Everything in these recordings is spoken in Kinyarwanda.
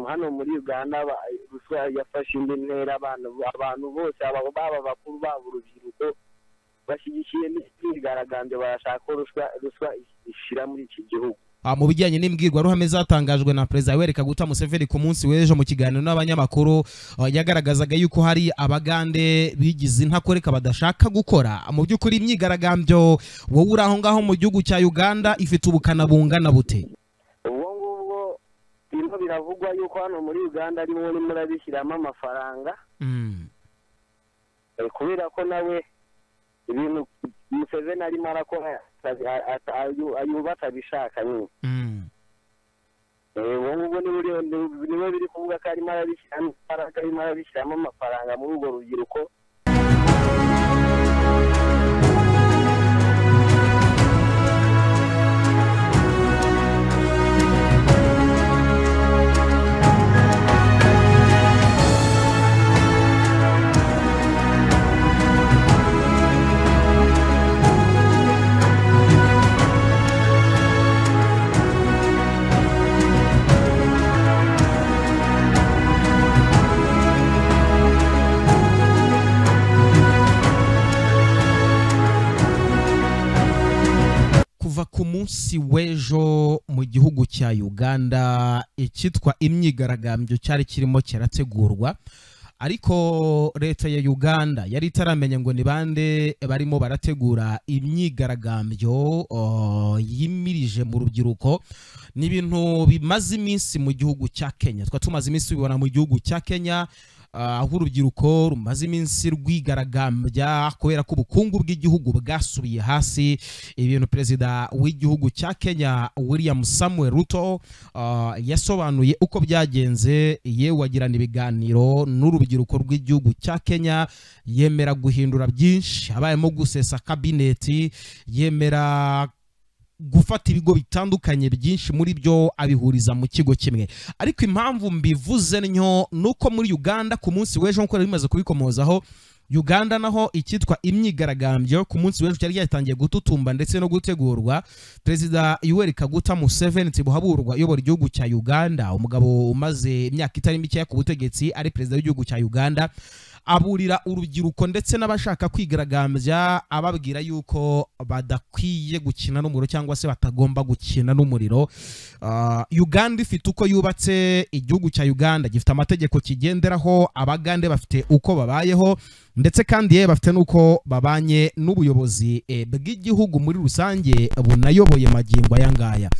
hano muri uganda ruswa yafashe indi ntera abantu bose baba abakuru baba urubyiruko bashyigikiye n'imyigaragambyo barashaka ko ruswa ishira muri iki gihugu mu bijyanye n'imbwirwaruhame zatangajwe na perezida wereka guta museveni ku munsi w'ejo mu kiganiro n'abanyamakuru yagaragazaga yuko hari abagande bigize intakoreka badashaka gukora mu by'ukuri imyigaragambyo wowe uri aho ngaho mu gihugu cya uganda ifite ubukana bungana bute ubwo ngubwo birimo biravugwa yuko hano muri uganda arimo urimo urabishyiramo amafaranga kubera ko nawe ibintu museveni arimo arakora yumva atabishaka nyine ubu ngubu niwe biri kuvuga ko arimo arabishyiramo imbaraga arimo arabishyiramo amafaranga muri urwo rubyiruko ku munsi w'ejo mu gihugu cya uganda icyitwa imyigaragambyo cyari kirimo kirategurwa ariko leta ya uganda yari itaramenya ngo ni bande barimo barategura imyigaragambyo yimirije mu rubyiruko ni ibintu bimaze iminsi mu gihugu cya kenya twari tumaze iminsi bibona mu gihugu cya kenya aho urubyiruko rumaze iminsi rwigaragambya kubera ko ubukungu bw'igihugu bwasubiye hasi ibintu perezida w'igihugu cya kenya william samuel ruto yasobanuye uko byagenze yewe agirana ibiganiro n'urubyiruko rw'igihugu cya kenya yemera guhindura byinshi habayemo gusesa kabineti yemera gufata ibigo bitandukanye byinshi muri byo abihuriza mu kigo kimwe ariko impamvu mbivuze ntyo ni uko muri uganda ku munsi w'ejo nk'uko bimaze kubikomozaho uganda naho icyitwa imyigaragambyo ku munsi w'ejo cyari cyatangiye gututumba ndetse no gutegurwa perezida yuweri kaguta museveni tibuhaburwa uyobora igihugu cya uganda umugabo umaze imyaka itari mikeya ku butegetsi ari perezida w'igihugu cya uganda aburira urubyiruko ndetse n'abashaka kwigaragambya ababwira yuko badakwiye gukina n'umuriro cyangwa se batagomba gukina n'umuriro uganda ifite uko yubatse igihugu cya uganda gifite amategeko kigenderaho abagande bafite uko babayeho ndetse kandi yewe bafite n'uko babanye n'ubuyobozi bw'igihugu muri rusange bunayoboye magingo aya ngaya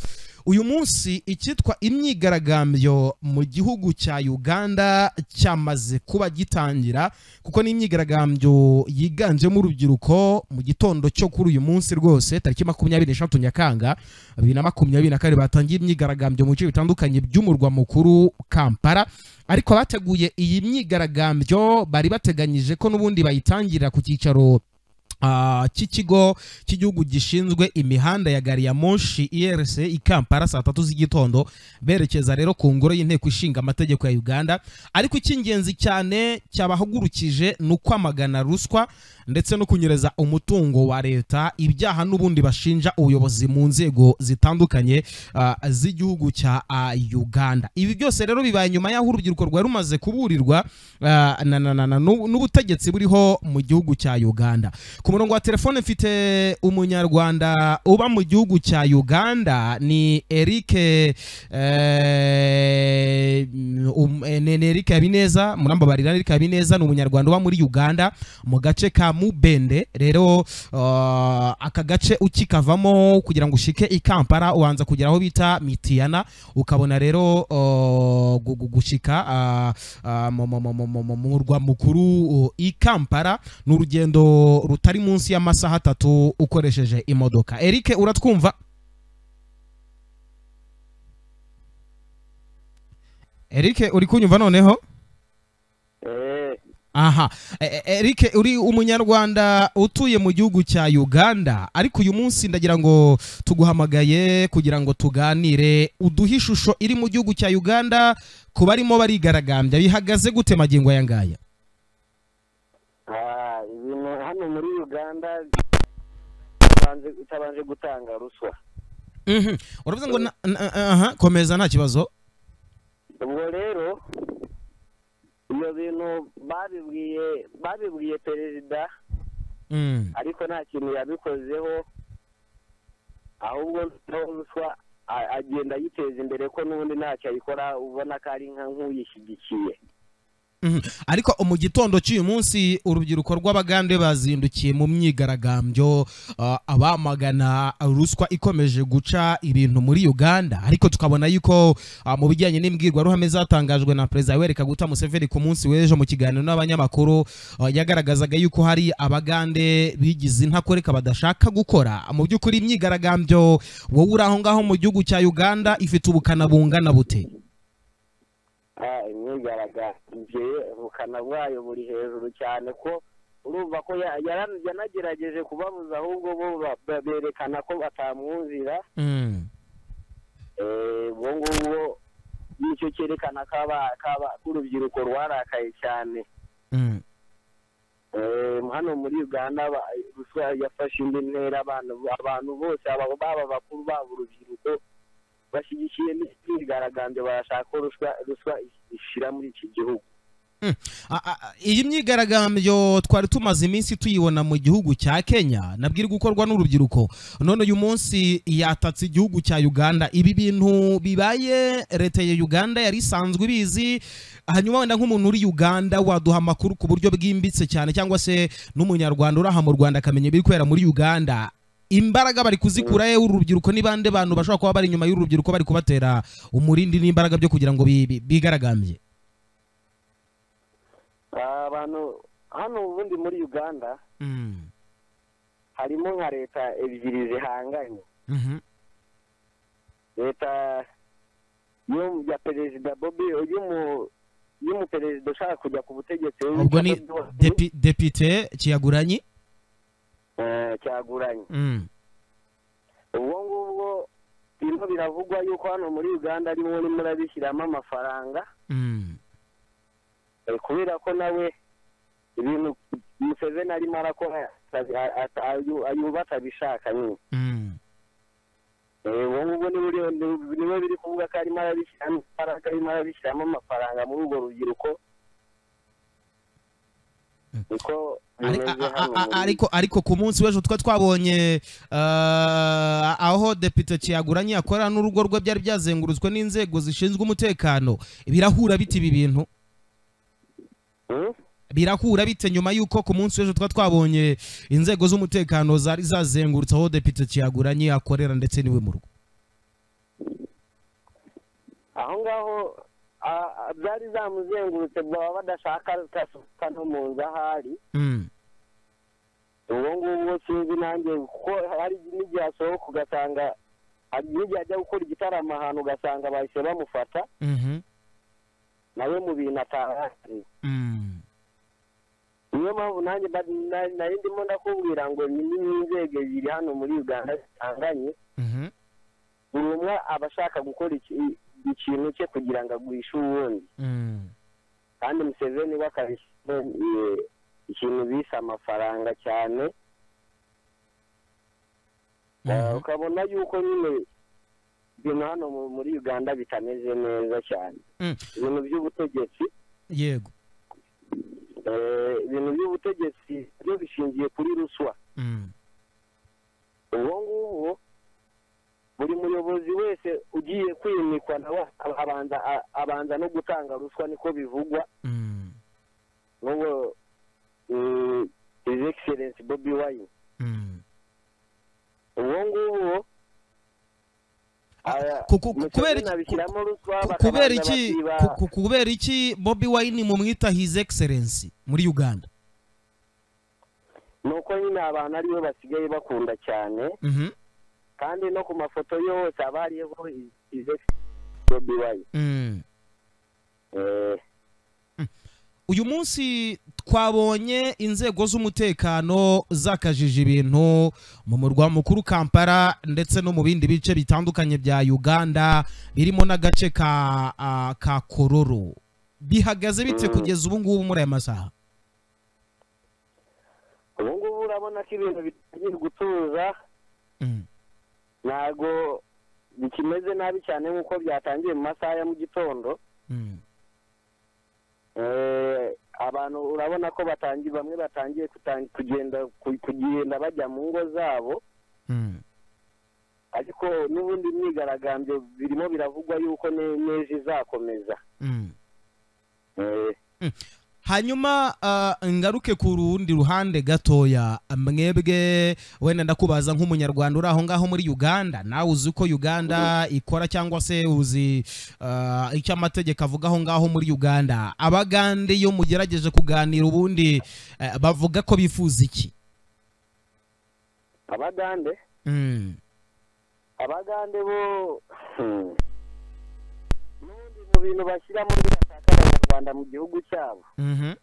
uyu munsi icyitwa imyigaragambyo mu gihugu cya uganda cyamaze kuba gitangira kuko ni imyigaragambyo yiganjemo urubyiruko mu gitondo cyo kuri uyu munsi rwose tariki makumyabiri n'eshatu nyakanga bibiri na makumyabiri na kane batangiye imyigaragambyo mu bice bitandukanye by'umurwa mukuru kampala ariko abateguye iyi myigaragambyo bari bateganyije ko n'ubundi bayitangirira ku cyicaro cy'ikigo cy'igihugu gishinzwe imihanda ya gari ya moshi irc i kampala saa tatu z'igitondo berekeza rero ku ngoro y'inteko ishinga amategeko ya uganda ariko icy'ingenzi cyane cyabahagurukije ni ukwamagana ruswa ndetse no kunyereza umutungo wa leta ibyaha n'ubundi bashinja ubuyobozi mu nzego zitandukanye z'igihugu cya uganda ibi byose rero bibaye nyuma y'aho urubyiruko rwari rumaze kuburirwa n'ubutegetsi buriho mu gihugu cya uganda ku murongo wa telefone mfite umunyarwanda uba mu gihugu cya uganda ni eric ni eric habineza murambabarira eric habineza ni umunyarwanda uba muri uganda mu gace ka mubende rero aka gace ukikavamo kugira ngo ushike i kampala ubanza kugera aho bita mitiyana ukabona rero gushika mu murwa mukuru i kampala ni urugendo rutari munsi y'amasaha atatu ukoresheje imodoka eric uratwumva eric uri kunyumva noneho aha eric uri umunyarwanda utuye mu gihugu cya uganda ariko uyu munsi ndagira ngo tuguhamagaye kugira ngo tuganire uduhe ishusho iri mu gihugu cya uganda ku barimo barigaragambya bihagaze gute magingo aya ngaya ibintu hano muri uganda itabanje gutanga ruswa uravuze ngo komeza nta kibazo ubwo rero ibyo bintu babibwiye babibwiye perezida Mm. ariko nta kintu yabikozeho ahubwo naho ruswa a- agenda yiteza imbere ko n'ubundi ntacyo ayikora ubona ko ari nka nk'uyishyigikiye Mhm. ariko mu gitondo cy'uyu munsi urubyiruko rw'abagande bazindukiye mu myigaragambyo ah, abamagana ruswa ikomeje guca ibintu muri uganda ariko tukabona yuko ah, mu bijyanye n'imbwirwaruhame zatangajwe na perezida yoweri kaguta museveni ku munsi w'ejo mu kiganiro n'abanyamakuru ah, yagaragazaga yuko hari abagande bigize intakoreka badashaka gukora mu by'ukuri imyigaragambyo wowe uri aho ngaho mu gihugu cya uganda ifite ubukana bungana bute Ah, imyigaragambyo ye ubukana bwayo buri hejuru cyane ko urumva ko ya- yara- yanagerageje kubabuza ahubwo bo ba- ba- berekana ko batamwumvira Mm. Eh, ubwo ngubwo nicyo cyerekana ko aba- ko aba- ko urubyiruko rwarakaye cyane Mm. Eh, hano muri uganda ba- ruswa yafashe indi ntera abantu abantu bose aba- baba bakuru baba urubyiruko bashyigikiye n'imyigaragambyo barashaka ko ruswa ruswa ishira muri iki gihugu A- a- a- iyi myigaragambyo twari tumaze iminsi tuyibona mu gihugu cya kenya nabwirwa gukorwa n'urubyiruko none uyu munsi yatatse igihugu cya uganda ibi bintu bibaye leta ya uganda yari isanzwe ibizi hanyuma wenda nk'umuntu uri uganda waduha amakuru ku buryo bwimbitse cyane cyangwa se n'umunyarwanda uri aha mu rwanda akamenya ibiri kubera muri uganda imbaraga bari kuzikura ye urubyiruko ni bande bantu bashobora kuba bari inyuma y'urubyiruko bari kubatera umurindi n'imbaraga byo kugira ngo bi- bi- bigaragambye Ah, abantu hano ubundi muri uganda Mm. harimo nka leta ebyiri zihanganye Mhm. leta y'u- ya perezida bobi y'umu- y'umuperezida ushaka kujya ku butegetsi ubwo ni witwa Bobi Wine, depi- depite kiyaguranyi eh, cyaguranye ubwo ngubwo birimo biravugwa yuko hano muri uganda arimo urimo murabishyiramo amafaranga eh, kubera ko nawe ibintu museveni arimo arakora atabi- ata- ayu- ayumva atabishaka nyine Eh, ubu ngubu niwe uri- ni- niwe biri kuvuga ko arimo arabishyiramo imbaraga arimo arabishyiramo amafaranga muri urwo rubyiruko niko Ari- bimeze a- hano a- a- muri- ariko ariko ku munsi w'ejo twa twabonye ah, aho depite kiyaguranyi akorera n'urugo rwe byari byazengurutswe n'inzego zishinzwe umutekano birahura bite ibi bintu Hmm? birahura bite nyuma y'uko ku munsi w'ejo twa twabonye inzego z'umutekano zari zazengurutse aho depite kiyaguranyi akorera ndetse n'iwe mu rugo aho ngaho a- a- byari zamuzengurutse baba badashaka kasuka no mu nzu ahari Mm. ubwo ngubwo sinzi nanjye kuko hari n'igihe asohoka ugasanga hari n'igihe ajya gukora igitaramo ahantu ugasanga bahise bamufata Mhm. nawe mu bintu atahazi Mm. niyo mpamvu nanjye ba- na- nari ndimo ndakubwira ngo ni n'inzego ebyiri hano muri uganda zitanganye Mhm. buri umwe aba ashaka gukora iki- ikintu cye kugira ngo agwishe uwundi Mm. kandi museveni we akabishyiraho eh, ikintu bise amafaranga cyane Eh, Mhm. ukabona yuko nyine ibintu hano mu- muri uganda bitameze neza cyane Mm. ibintu by'ubutegetsi yego eh, ibintu by'ubutegetsi byo bishingiye kuri ruswa Mm. ubwo ngubu buri muyobozi wese ugiye kwimikwa nawe abanza a- abanza no gutanga ruswa niko bivugwa Mm. n'uwo eh, his excellence bobi wine Mm. ubwo ngubu aya- ku- ku- Museveni kubera iki- abishyiramo ruswa Ku- bakabanza kubera iki bakiba- ku- ku- kubera iki bobi wine mumwita his excellence muri uganda ni uko nyine abantu aribo basigaye bakunda cyane Mhm. kandi no ku mafoto ye hose haba hariho ize bobi wine Mm. Eh, uyu munsi twabonye inzego z'umutekano zakajije ibintu mu murwa mukuru kampala ndetse no mu bindi bice bitandukanye bya uganda birimo n'agace ka ah, ka kororo bihagaze bite Mm. kugeza ubu ngubu muri aya masaha ubu ngubu urabona ko ibintu bitangiye gutuza Mm. ntabwo bikimeze nabi cyane nk'uko byatangiye mu masaha ya mu gitondo Mm. Eh, abantu urabona ko batangiye bamwe batangiye kutan- kugenda ku- kugenda bajya mu ngo zabo Mm. ariko n'ubundi imyigaragambyo birimo biravugwa yuko ne- n'ejo izakomeza Mm. Eh, hanyuma ah, ngaruke ku rundi ruhande gatoya mwebwe wenda ndakubaza nk'umunyarwanda uri aho ngaho muri uganda nawe uzi uko uganda ikora cyangwa se uzi ah, icyo amategeko avuga aho ngaho muri uganda abagande iyo mugerageje kuganira ubundi eh, bavuga ko bifuza iki abagande Mm. abagande bo Hmm. n'ubundi mu bintu bashyira muri bashaka abanyarwanda mu gihugu cyabo Mhm.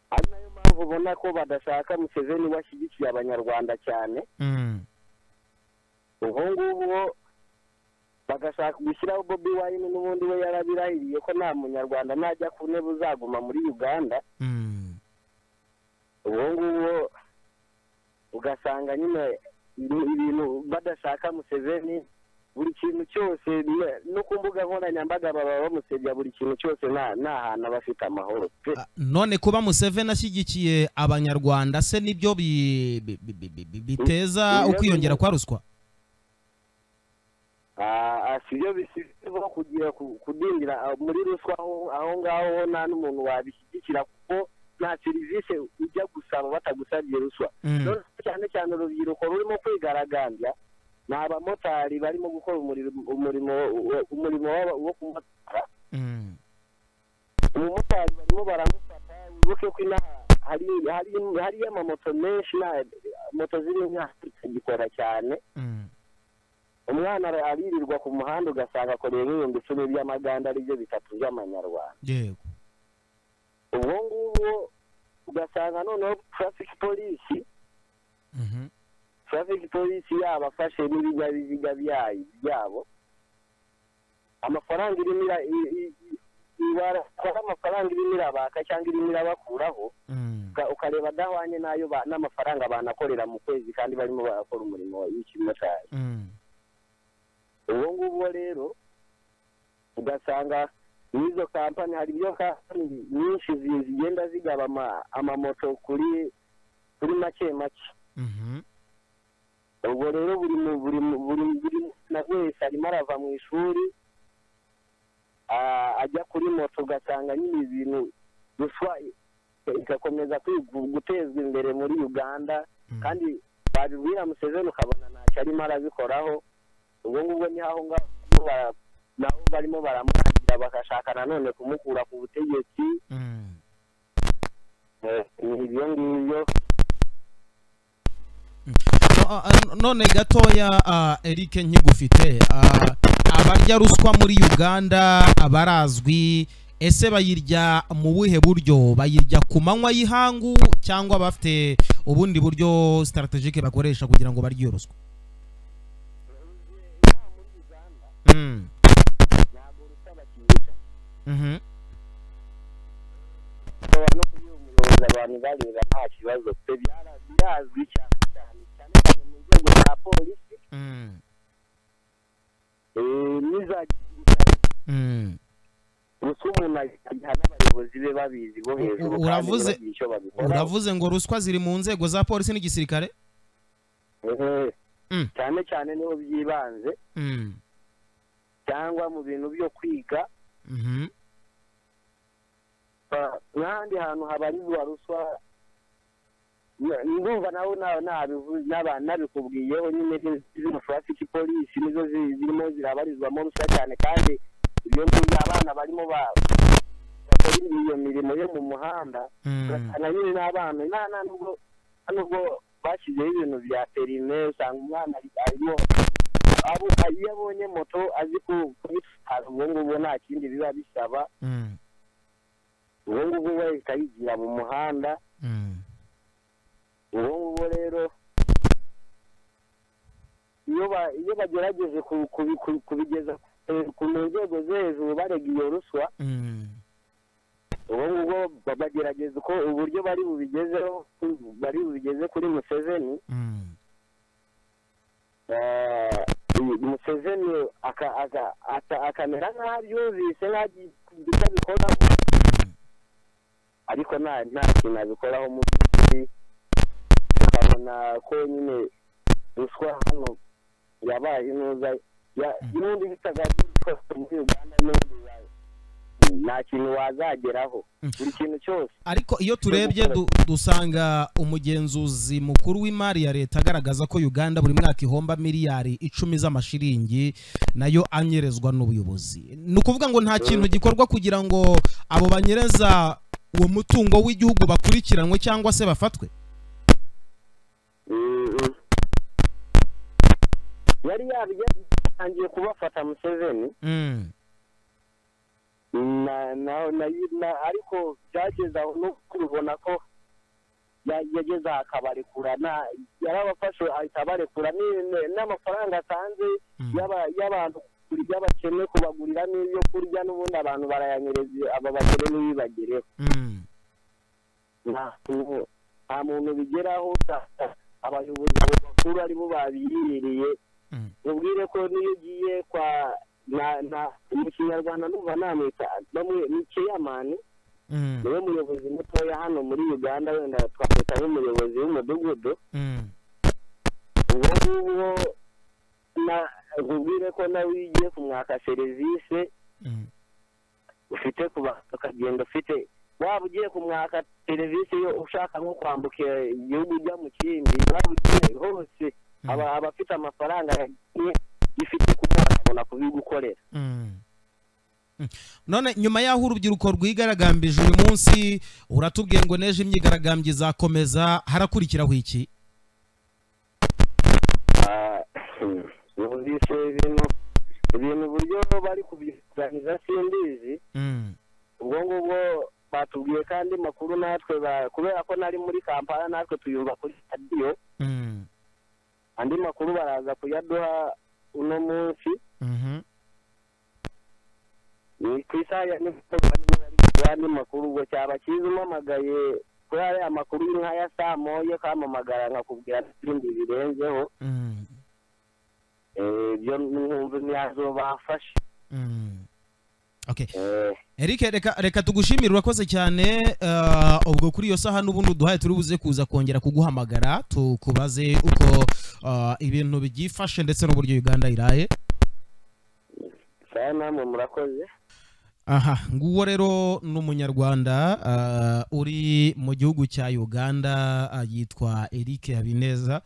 ari nayo mpamvu ubona ko badashaka museveni we ashyigikiye abanyarwanda cyane Mm. ubu ngubu bo bagashaka gushyiraho bobi wayini n'ubundi we yarabirahiriye ko nta munyarwanda najya ku ntebe uzaguma muri uganda Mm. ubu ngubu bo ugasanga nyine ibi- ibintu badashaka museveni buri kintu cyose ne- no ku mbuga nkoranyambaga baba bamusebya buri kintu cyose nta nta hantu aba afite amahoro pe Ah, none kuba museveni ashyigikiye abanyarwanda se nibyo bi- bi- bi- bi- bi- bi- biteza Mm. ukwiyongera kwa ruswa Ah, ah, si byo bisizeho kugira ku- kudindira ah, muri ruswa aho aho ngaho ho nta n'umuntu wabishyigikira kuko nta serivisi ujya gusaba batagusabye ruswa Mm. Noneho cyane cyane urubyiruko rurimo kwigaragambya ni abamotari barimo gukora umurimo- umurimo wo- umurimo w'aba- wo kumotara Mm. umumotari barimo baramufata wibuke ko inaha hari hari hariyo amamoto menshi nta- moto zimwe nta zitagikora cyane Mm. umwana ara- aririrwa ku muhanda ugasanga akoreye nk'ibihumbi icumi by'amaganda ari byo bitatu by'amanyarwanda yego ubwo ngubwo ugasanga noneho traffic polisi Mhm. traffic polisi yabafashe n'ibinyabiziga byayo byabo amafaranga irimo ira- i- i- i- ibatwara amafaranga irimo irabaka cyangwa irimo irabakuraho Mm. uka- ukareba adahwanye n'ayo ba- n'amafaranga banakorera mu kwezi kandi barimo barakora umurimo w'ikimotari Mm. ubwo ngubwo rero ugasanga n'izo kampani hari ibyo kampani nyinshi zi- zigenda zigaba ama- amamoto kuri kuri make make Mhm. ubwo rero buri mu- buri mu- buri buri mwana wese arimo arava mu ishuri ah, ajya kuri moto ugasanga nyine ibintu ruswa i- igakomeza kwigu- gutezwa imbere muri uganda Mm. kandi babibwira museveni ukabona ntacyo arimo arabikoraho ubwo ngubwo ni aho ngaho barimo bara- nabo barimo baramurangira bagashaka nanone kumukura ku butegetsi Mm. eh, ni ibyo ngibyo No- ah, none gatoya ah, eric nkigufite ah, abarya ruswa muri uganda abarazwi ese bayirya mu buhe buryo bayirya ku manywa y'ihangu cyangwa bafite ubundi buryo sitarategike bakoresha kugira ngo barye iyo ruswa Mm. ntabwo rusa bakigisha Mhm. bashobora no kuyumviriza abantu bareba nta kibazo pe byara- birazwi cyane cyane cyane cyane mu nzego za polisi Mm. eh, n'iza gisirikare Mm. gusa umuntu ayiha n'abayobozi be babizi bo hejuru kandi Uravuze- ntibagira icyo babikoraho. uravuze ngo ruswa ziri mu nzego za polisi n'igisirikare Ehe. Mm. cyane cyane niho byibanze Mm. cyangwa mu bintu byo kwiga Mhm. ba- n'ahandi hantu habarizwa ruswa na- ndumva nawe na- nabivu- naba- nabikubwiyeho nyine zi- zino traffic polisi nizo zi- zirimo zirabarizwamo ruswa cyane kandi ibyo ngibyo abana barimo ba- bakora iyo mirimo yo mu muhanda Mm. ugasanga nyine n'abana nta- nta nubwo nta nubwo bashyizeho ibintu bya perime usanga umwana ari- arimo abo iyo abonye moto azi ku- kubitwara ubwo ngubwo nta kindi biba bisaba Mm. ubu ngubu we ikayigira mu muhanda Mm. ubu ngubu rero iyo ba- iyo bagerageje ku- ku- ku- kubigeza eh, ku mu nzego zo hejuru barega iyo ruswa Mm. ubu ngubu ba- bagerageza uko uburyo bari bubigezeho bari bubigeze kuri museveni Mm. eh, museveni aka- aka- ata- akamera nk'aho abyumvise nk'aho agiye kugira icyo abikoraho ariko nta nta kintu abikoraho mu by'ukuri ukabona ko nyine ruswa hano yabaye neza ya- n'undi bitagazi kose muri uganda no mu burayi nta kintu wazageraho buri kintu cyose ariko iyo turebye du- dusanga umugenzuzi mukuru w'imari ya leta agaragaza ko uganda buri mwaka ihomba miliyari icumi z'amashiringi nayo anyerezwa n'ubuyobozi ni ukuvuga ngo nta kintu gikorwa kugira ngo abo banyereza uwo mutungo w'igihugu bakurikiranwe cyangwa se bafatwe Mhm. yari yatangiye kubafata museveni Mm. na na na na- ariko byageze aho no kubibona ko ya- yageze aha akabarekura na yarabafashe ahita abarekura ni- ni- n'amafaranga atanze Mm. yaba- y'abantu y'abakene kubagurira n'ibyo kurya n'ubundi abantu barayanyereza aba bakene ntibibagereho Mm. nta muntu- nta muntu bigeraho usanga abayobozi abo bakuru aribo babiyiriye Mm. mubwire ko niyo ugiye kwa na na mu kinyarwanda numva namwita bamwe ni keyamani Mm. niwe muyobozi mutoya hano muri uganda wenda twamwita nk'umuyobozi w'umudugudu Mm. uwo nguwo na nkubwire ko nawe iyo ugiye kumwaka serivisi Mm. ufite ku bantu akagenda ufite waba ugiye kumwaka serivisi yo ushaka nko kwambuka igihugu ujya mu kindi waba ugiye hose aba aba afite amafaranga yagiye ifite kumuha akabona kubigukorera Mm. Mm. none nyuma y'aho urubyiruko rwigaragambije uyu munsi uratubwiye ngo n'ejo imyigaragambyo izakomeza harakurikiraho iki Ah, numvise ibintu ibintu uburyo bari kubiganiriza simbizi Mm. ubwo ngubwo batubwiye kandi makuru natwe ba- kubera ko nari muri kampala natwe tuyumva kuri radiyo Mm. andi makuru baraza kuyaduha uno munsi Mhm. ni ku isaha ya nimugoroba niba bari kuduha andi makuru ubwo cyaba cyiza umamagaye kuri ariya makuru nk'aya saa moya ukampamagara nkakubwira n'ibindi birenzeho Mm. Eh, ibyo nkumva ntiyazobafashe Mm. Okay. Eh, Eric reka reka tugushimire urakoze cyane eh, ubwo kuri iyo saha n'ubundi uduhaye turi buze kuza kongera kuguhamagara tukubaze uko eh, ibintu byifashe ndetse n'uburyo Uganda iraye saya namwe murakoze aha nguwo rero ni umunyarwanda ah, uri mu gihugu cya uganda ah, yitwa eric habineza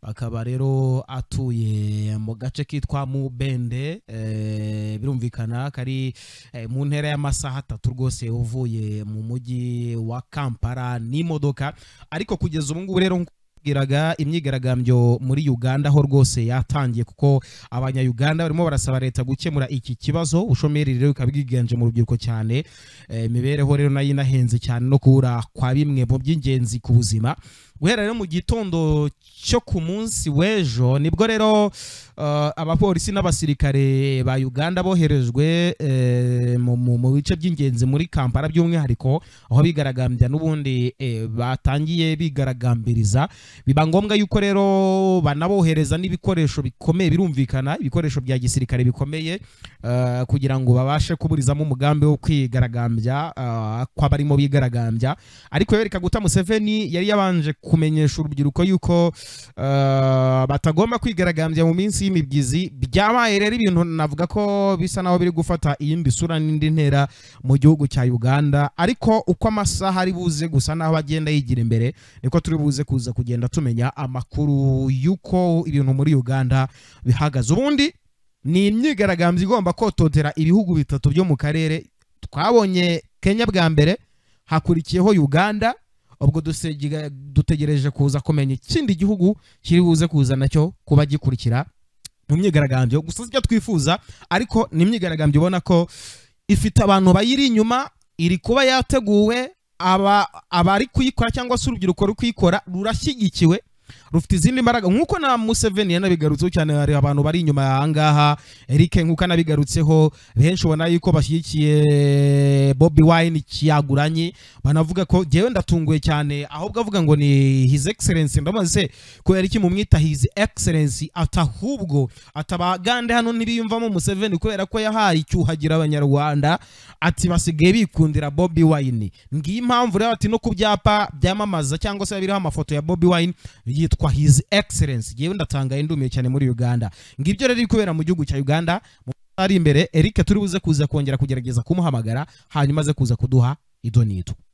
akaba rero atuye mu gace kitwa mubende eh, birumvikana kari eh, mu ntera y'amasaha atatu rwose uvuye mu mujyi wa kampala n'imodoka ariko kugeza ubu ngubu rero bwiraga imyigaragambyo muri uganda aho rwose yatangiye kuko abanyayuganda barimo barasaba leta gukemura iki kibazo ubushomeri rero bikaba bwiganje mu rubyiruko cyane Eh, imibereho rero nayo inahenze cyane no kubura kwa bimwe mu by'ingenzi ku buzima guhera rero mu gitondo cyo ku munsi w'ejo nibwo rero eh, abapolisi n'abasirikare ba uganda boherejwe eh, mu- mu mu bice by'ingenzi muri kampala by'umwihariko aho bigaragambya n'ubundi eh, batangiye bigaragambiriza biba ngombwa yuko rero banabohereza n'ibikoresho bikomeye birumvikana ibikoresho bya gisirikare bikomeye eh, kugira ngo babashe kuburizamo umugambi wo kwigaragambya eh, kw'abarimo bigaragambya ariko yereka guta Museveni yari yabanje kumenyesha urubyiruko yuko eh, batagomba kwigaragambya mu minsi y'imibyizi byabaye rero ibintu navuga ko bisa naho biri gufata iyindi sura n'indi ntera mu gihugu cya Uganda ariko uko amasaha ari buze gusa naho agenda yigira imbere niko turi buze kuza kugenda tumenya amakuru y'uko ibintu muri Uganda bihagaze ubundi ni imyigaragambyo igomba kototera ibihugu bitatu byo mu karere twabonye Kenya bwa mbere hakurikiyeho Uganda ubwo dusegera- dutegereje kuza kumenya ikindi gihugu kiri buze kuza nacyo kuba gikurikira mu myigaragambyo gusa si byo twifuza ariko ni imyigaragambyo ubona ko ifite abantu bayiri inyuma iri kuba yateguwe aba abari kuyikora cyangwa se urubyiruko ruri kuyikora rurashyigikiwe rufite izindi mbaraga nk'uko na museveni yanabigarutseho cyane hari abantu bari inyuma aha ngaha eric nk'uko anabigarutseho benshi ubona yuko bashyigikiye bobi wine kiyaguranye banavuga ko ngewe ndatunguye cyane ahubwo avuga ngo ni his excellence ndabaza se kubera iki mumwita his excellence atahubwo atabagande hano ntibiyumvamo museveni kubera ko yahaye icyuhagira abanyarwanda ati basigaye bikundira bobi wine ngiyi impamvu rero ati no ku byapa byamamaza cyangwa se biriho amafoto ya bobi wine yitwa his excellence ngewe ndatanga indumiye cyane muri uganda ngibyo rero kubera mu gihugu cya uganda mu masaha ari imbere eric turi buze kuza kongera kugerageza kumuhamagara hanyuma aze kuza kuduha ido n'ito